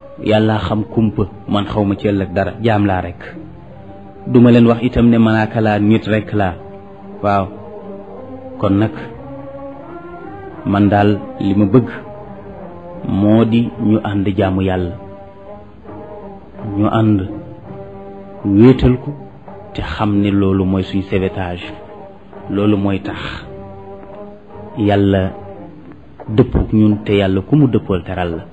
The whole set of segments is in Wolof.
yàlla xam kumpa man xaw ma ci ëllëg dara jaam laa rek duma leen wax itam ne malaaka laa nit rek laa waaw kon nag man daal li ma bëgg moo di ñu ànd jaamu yàlla ñu ànd wéetal ko te xam ne loolu mooy suñ sauvetage loolu mooy tax yàlla dëppook ñun te yàlla ku mu dëppool teral la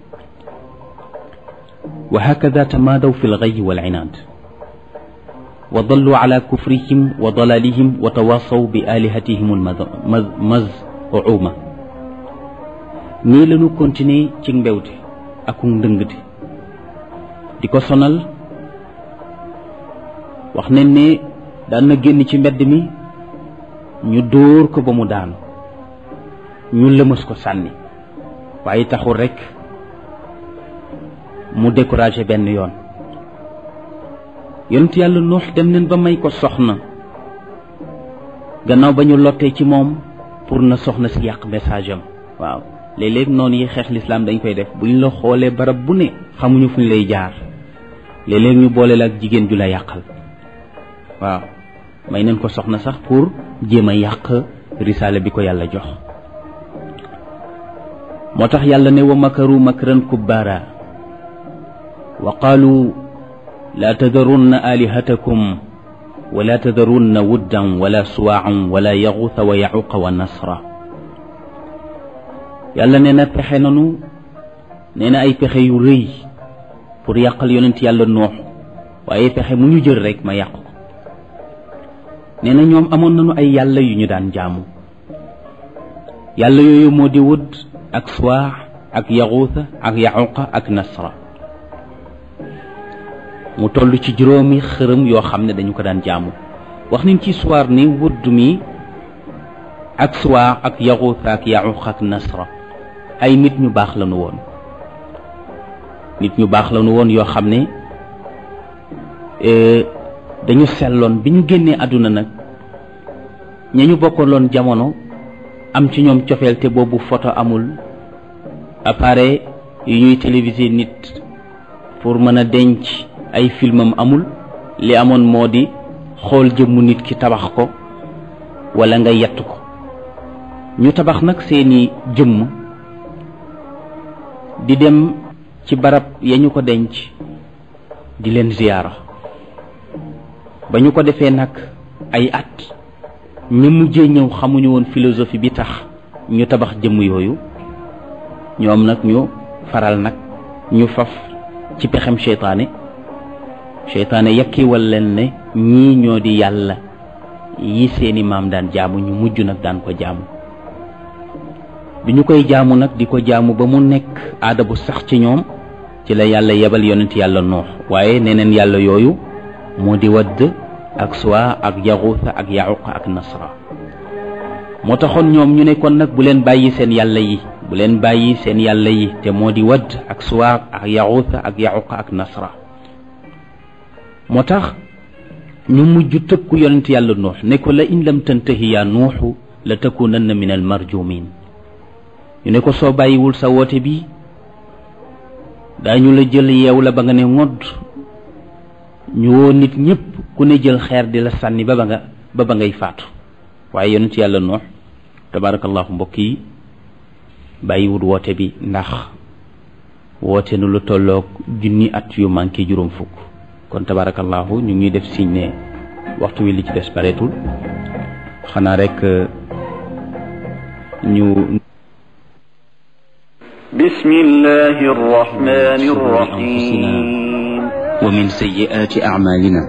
wa hakada tamaadaw fi lgay wal inaad wa dallu ala kufrihim wa dalalihim wa tawasaw bi alihatihim almazuuma nii lañu continuer ci mbewte ak ndëngte di ko sonal wax nañ ne daan na génn ci mbedd mi ñu dóor ko ba mu daanu ñu lëmas ko sànni waaye taxul rekk mu découragé benn yoon yonent yàlla nuux dem nañ ba may ko soxna gannaaw ba ñu lottee ci moom pour na soxna si yàq message am waaw léeg-léeg noonu yi xeex lislaam dañ koy def buñ la xoolee barab bu ne xamuñu fuñ lay jaar léeg-léeg ñu boole la ak jigéen ju la yàqal waaw may nañ ko soxna sax pour jéem a yàq risaale bi ko yàlla jox moo tax yàlla ne wa makaru makran kubbaara wa qaalu laa tadarunna alihatakum wala tadarunna wuddan wala suwaacan wala yaxuuta wa yaxuqa wa nasra yàlla nee na pexe nanu nee na ay pexe yu rëy pour yàqal yonent yàlla noox waaye pexe mu ñu jël rek ma yàq ko nee na ñoom amoon nañu ay yàlla yu ñu daan jaamu yàlla yooyu moo di wud ak suwaax ak yaxuuta ak yaxuqa ak nasra mu toll ci juróomi xërëm yoo xam ne dañu ko daan jaamu wax nañ ci soir ni wudd mi ak suwaax ak yaxuuta ak yaxuqa ak nasra ay nit ñu baax lañu woon nit ñu baax lañu woon yoo xam ne dañu selloon bi ñu génnee àdduna nag ña ñu bokkaloon jamono am ci ñoom cofeel te boobu photo amul appareil yu ñuy téléviser nit pour mën a denc ay filmam amul li amoon moo di xool jëmmu nit ki tabax ko walla nga yett ko ñu tabax nag seeni jëmm di dem ci barab ya ñu ko denc di leen ziyaara ba ñu ko defee nag ay at ñu mujjee ñëw xamuñu woon philosophie bi tax ñu tabax jëmm yooyu ñoom nag ñu faral nag ñu faf ci pexem seytaane seytaane yakkiwal leen ne ñii ñoo di yàlla yi seeni maam daan jaamu ñu mujj nag daan ko jaamu bi ñu koy jaamu nag di ko jaamu ba mu nekk aada bu sax ci ñoom ci la yàlla yebal yonent yàlla noox waaye neneen yàlla yooyu moo di wadd ak suwa ak yaxuuta ak yaxuqa ak nasra moo taxoon ñoom ñu ne kon nag bu leen bàyyi seen yàlla yi bu leen bàyyi seen yàlla yi te moo di wadd ak suwa ak yaxuuta ak yaxuqa ak nasra moo tax ñu mujj tëkku yonent yàlla nuux ne ko la in lam tantahi yaa nuuxu la takunanna min al marjumin ñu ne ko soo bàyyiwul sa woote bi daañu la jël yeew la ba nga ne ngodd ñu woo nit ñëpp ku ne jël xeer di la sànni ba ba nga ba ba ngay faatu waaye yonent yàlla nuux tabarakallahu mbokk yi bàyyiwul woote bi ndax woote nu lu tolloog junni at yu manqué juróom fukk kon tabarakallahu ñu ngi def signe ne waxtu wi li ci des bareetul xanaa rek ñu بسم الله الرحمن الرحيم ومن سيئات أعمالنا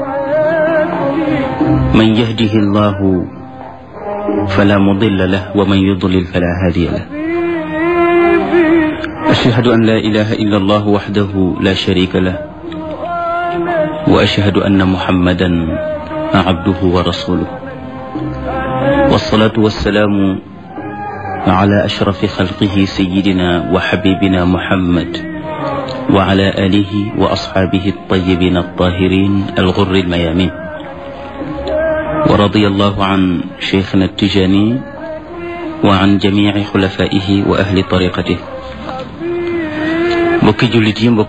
من يهده الله فلا مضل له ومن يضلل فلا هادي له أشهد أن لا إله إلا الله وحده لا شريك له وأشهد أن محمدا عبده ورسوله والصلاة والسلام على أشرف خلقه سيدنا وحبيبنا محمد وعلى آله وأصحابه الطيبين الطاهرين الغر الميامين ورضي الله عن شيخنا التجاني وعن جميع خلفائه وأهل طريقته mbokki jullit yi